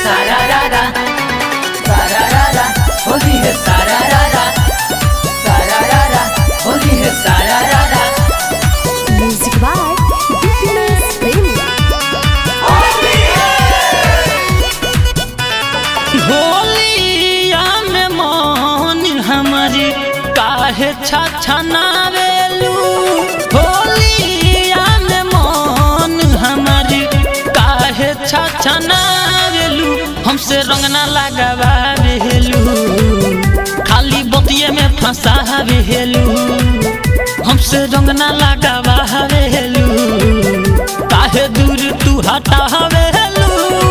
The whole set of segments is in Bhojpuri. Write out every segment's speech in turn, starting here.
सारा रारा सारा रारा होली है सारा रारा सारा रारा होली है सारा रारा Music by Happiness Premium. होलिया में मन हमारी काहे छछनावेलू होलिया में मन हमारी काहे छछनावेलू हमसे रंग ना लगावेलू खाली बतिये में फंसावेलू हमसे रंग ना लगावेलू काहे दूर तू हटावेलू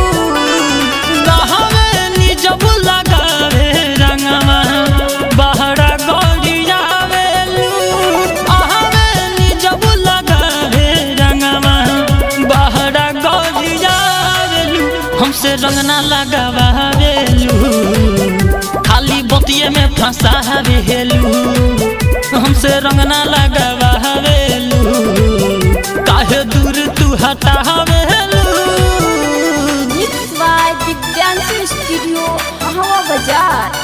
रहवे निजब लगावे रंगवा बहरा गौरियावेलू आहवे निजब लगावे रंगवा बहरा गौरियावेलू हमसे रंग ना लगावेलू खाली बतिये में फंसावेलू हमसे रंग ना लगावेलू काहे दूर तू हटावेलू Mixed by Divyanshi Studio, Hawa Bazaar.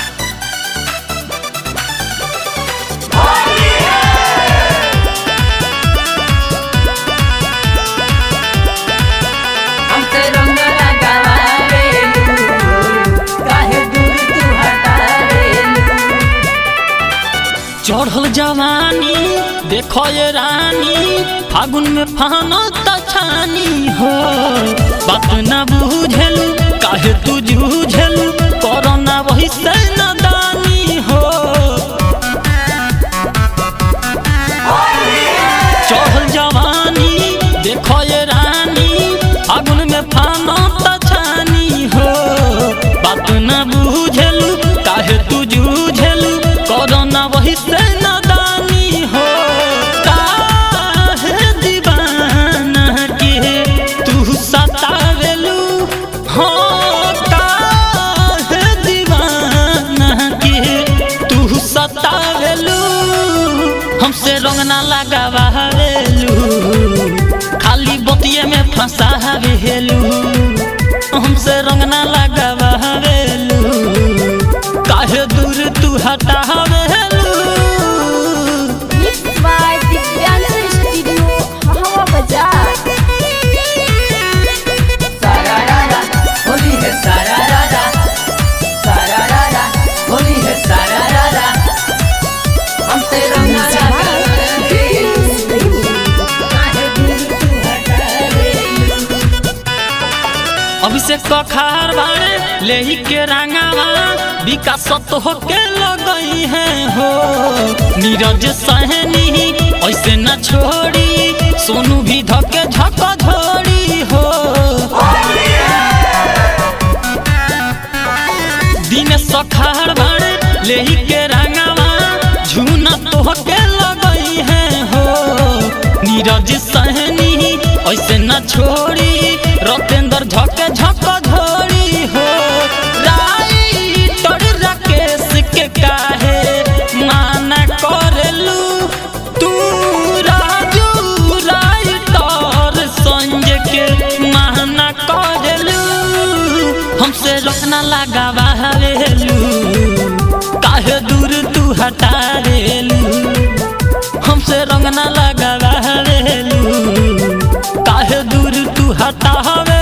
हमसे रंग लगावेलू काहे दूर तू हटावेलू चढ़ल जवानी देखो ये रानी फागुन में फानो तछानी हो बात न बुझेलू काहे तू जूझेलू कोरोना वही से नदानी हो चढ़ल जवानी देखो ये रानी फागुन में फानो तछानी हो बात न बुझेलू काहे तू जूझेलू कोरोना वही से नदानी हो काहे दीवाना के तू सतावेलू हो काहे दीवाना के तू सतावेलू हमसे रंग ना लगावेलू खाली बतिये में फंसावेलू हमसे रंग ना लगावेलू काहे दूर तू हटावेलू Mixed by Divyanshi Studio, Hawa Bazaar. सारा रारा होली है सारा रारा सारा रारा होली है सारा रारा हमसे रंग ना लगावेलू काहे दूर तू हटावेलू अभिषेक कखार बारे लेही के रंगावा विकास तो होके लगई है हो नीरज सहनी ऐसे न छोड़ी सोनू भी धके झक झोड़ी हो दिन सखार बारे लेही के रंगावा झूना तो होके लगई है हो नीरज सहनी ऐसे न छोड़ी रतेंद्र झक झक झोड़ी हो राइटर राकेश के काहे माना करेलू तू राजू राइटर संजय के माना करेलू हमसे रखना लगावा हवेलू काहे दूर तू हटावेलू हमसे रंग ना लगावेलू काहे दूर तू हटावे